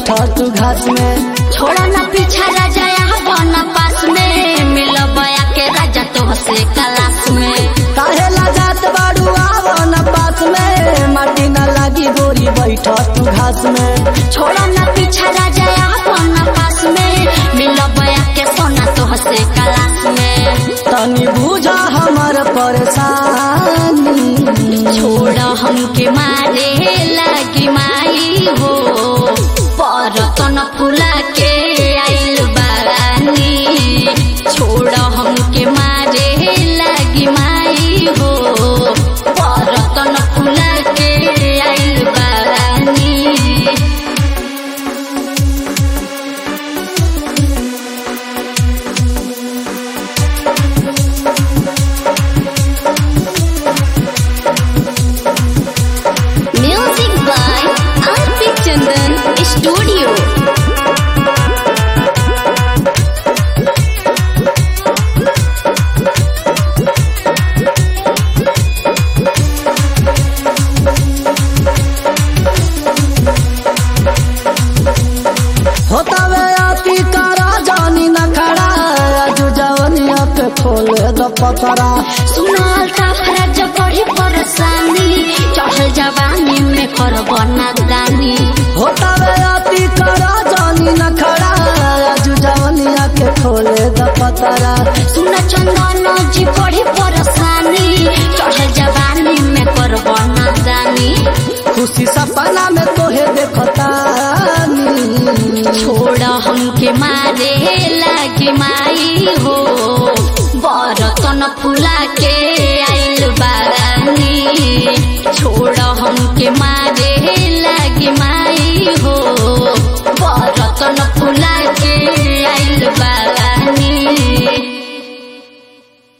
बैठा तू घास में छोड़ा ना पीछा राजा यहाँ बना पास में मिल बया के राजा तो से क्लास में काहे लगात बाड़ू आवो न पास में माटी न लागी गोरी बैठा तू घास में छोड़ा ना पीछा राजा यहाँ बना पास में मिल बया के सोना तो से क्लास में तनी बुझा हमर परेशानी छोड़ा हमके मारे लगी माई हो पर तन फुला के आइल बानी छोड़ा हमके मारे लगी माई हो पर तन फुला के आइल बानी Music by Arpit Chandan Studio. होतावे आती करा जानी न खड़ा अजू जवनिया पे खोले द पतरा सुनाल का फरज पड़ी परेशानी चढ़ल जवानी में कर बना दानी होतावे आती करा जानी न खड़ा अजू जवनिया के खोले द पतरा सुन चंदन जी पड़ी परेशानी चढ़ल जवानी में कर बना दानी खुशी सपना में तोहे देखतानी छोड़ हमके मारे लागे माई हो बरतन फुला के